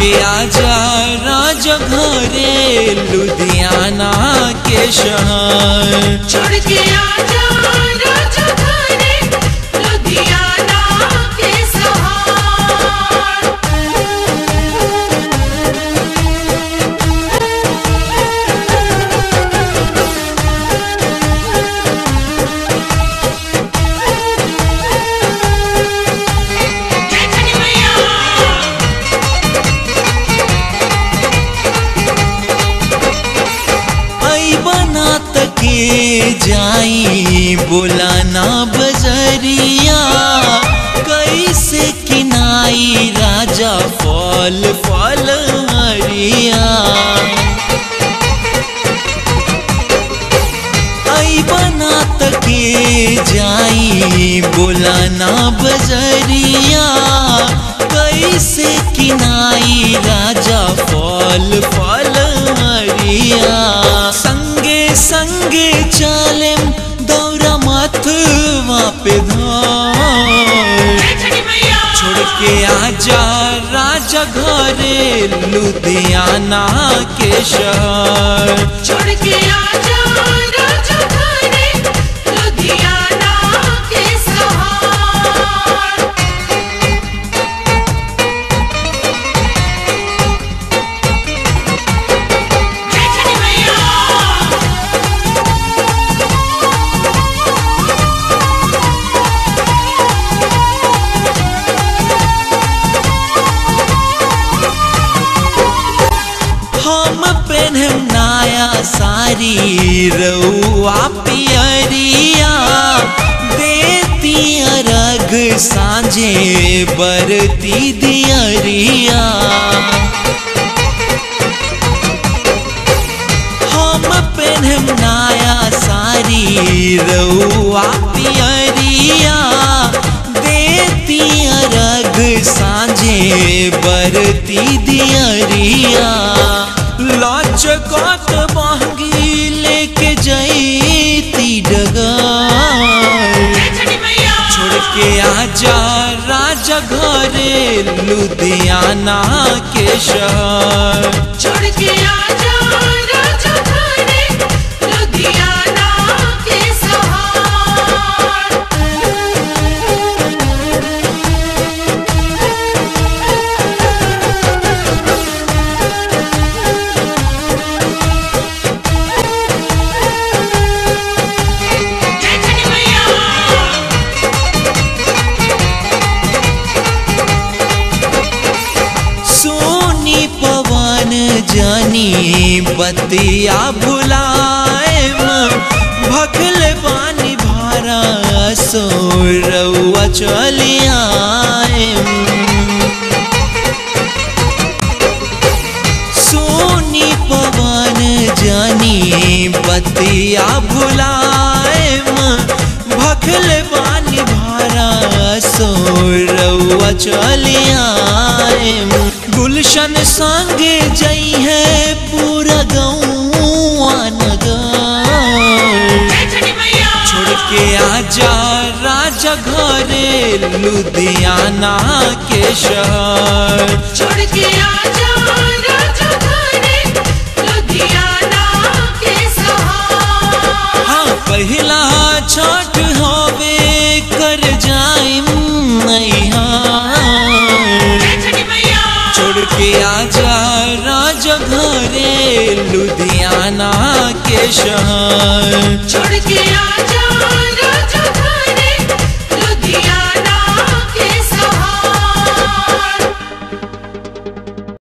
के आजा राजा घरे लुधियाना के शहर छोड़ के आजा राजा घरे लुधियाना के सहार जय छठी मैया आई बना तके जाई बोलाना बजरिया कैसे किनाई राजा फल फल हरिया आई बना तके जाई बोलाना बजरिया कैसे किनाई राजा फल फल हरिया संगे संगे चालेम दौरा माथवा पे धार जय छठी मैया छोड़ के आजा राजा घरे लुधियाना के शहर छोड़ के आजा राजा घरे लुधियाना के सहार जय छठी मैया हम पेन्हम नया सारी रउआ पियरिया देती अरग साँझे बरती दियरिया हम पेन्हम नया सारी रउआ पियरिया देती अरग साँझे बरती दियरिया लचकत बहंगी लेके जैती डगर जय छठी मैया छोड़ के आजा राजा घरे लुधियाना के शहर छोड़ के आजा राजा घरे लुधियाना के सहार जय छठी मैया सोनी पवन जानी बतिया भुलाएम भखल पानी भारा सो रउआ चलियाएम सोनी पवन जानी बतिया भुलाएम भखल पानी भारा सो रउआ चलियाएम गुलशन संगे जई है पूरा गौआ नगर जय छठी मैया छोड़ के आजा राजा घरे लुधियाना के शहर छोड़ के आजा राजा घरे लुधियाना के सहार हाँ पहिला छठ होवे कर जाइम नैहार जय छठी मैया छोड़ के आजा राजा घरे लुधियाना के शहर छोड़ के आजा